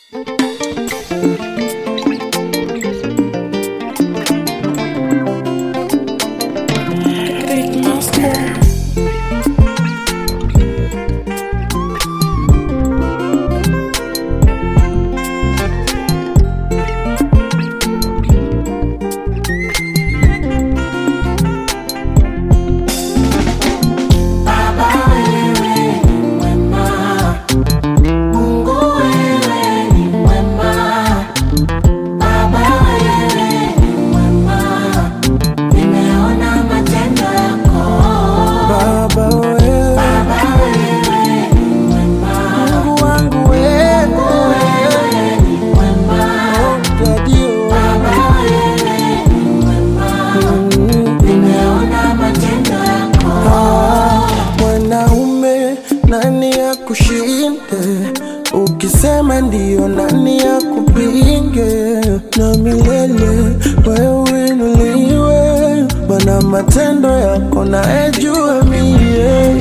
Ukisema ndio, nani ya kupinge? Na milele wewe inuliwe, Bwana, matendo yako naejua mie.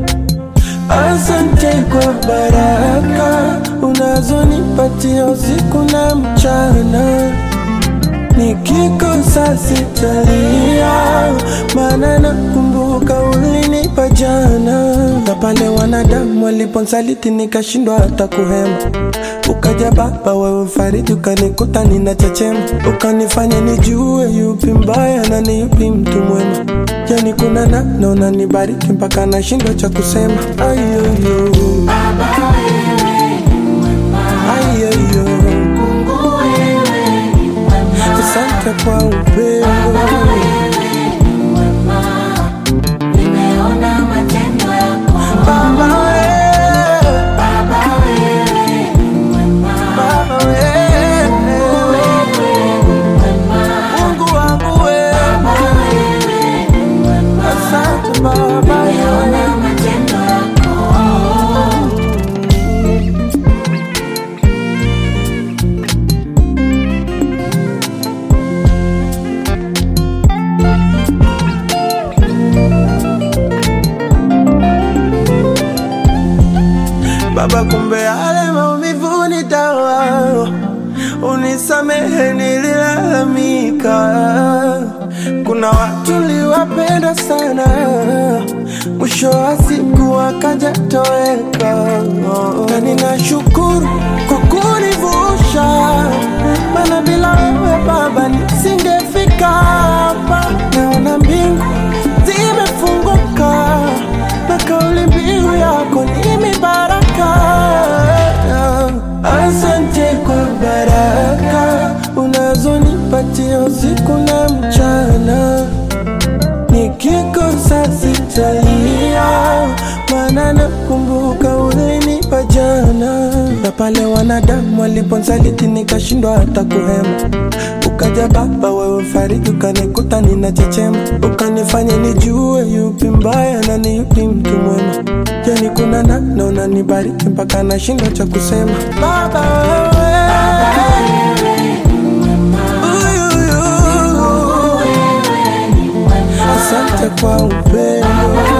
Asante kwa baraka unazonipatia usiku na mchana, nikikosa sitalia, maana nakumbuka ulinipa jana, na pale wanadamu waliponsaliti nikashindwa hata kuhema, ukaja Baba wewe fariji, ukanikuta ninachechema, ukanifanya nijue yupi mbaya na ni yupi mtu mwema. Yani kuna namna unanibariki mpaka nashindwa cha kusema. Ayoyo, Baba wewe ni mwema, ayoyo, Mungu wewe ni mwema, asante kwa Baba upendo. wewe ni mwema, nimeona matendo yako. Baba wewe, Baba wewe ni mwema, Baba wewe, wewe ni mwema, Mungu wangu wewe, Baba wewe ni mwema, asante Baba wewe. nimeona matendo yako. Baba, kumbe yale maumivu ni dawa, unisamehe, nililalamika. Kuna watu liwapenda sana, mwisho wa siku wakaja toweka, na ninashukuru kwa kunivusha, maana bila wewe Baba nisingefika hapa. Naona mbingu zimefunguka na kauli mbiu yako ni mibaraka. Asante kwa baraka unazonipatia usiku na mchana, nikikosa sitalia, maana nakumbuka ulinipa jana, na pale wanadamu waliponsaliti nikashindwa hata kuhema Ukaja Baba wewe fariji, ukanikuta ninachechema, ukanifanya nijue yupi mbaya na ni yupi mtu mwema. Yani kuna namna unanibariki mpaka nashindwa cha kusema. Baba wewe, Uyuyu. asante kwa upendo.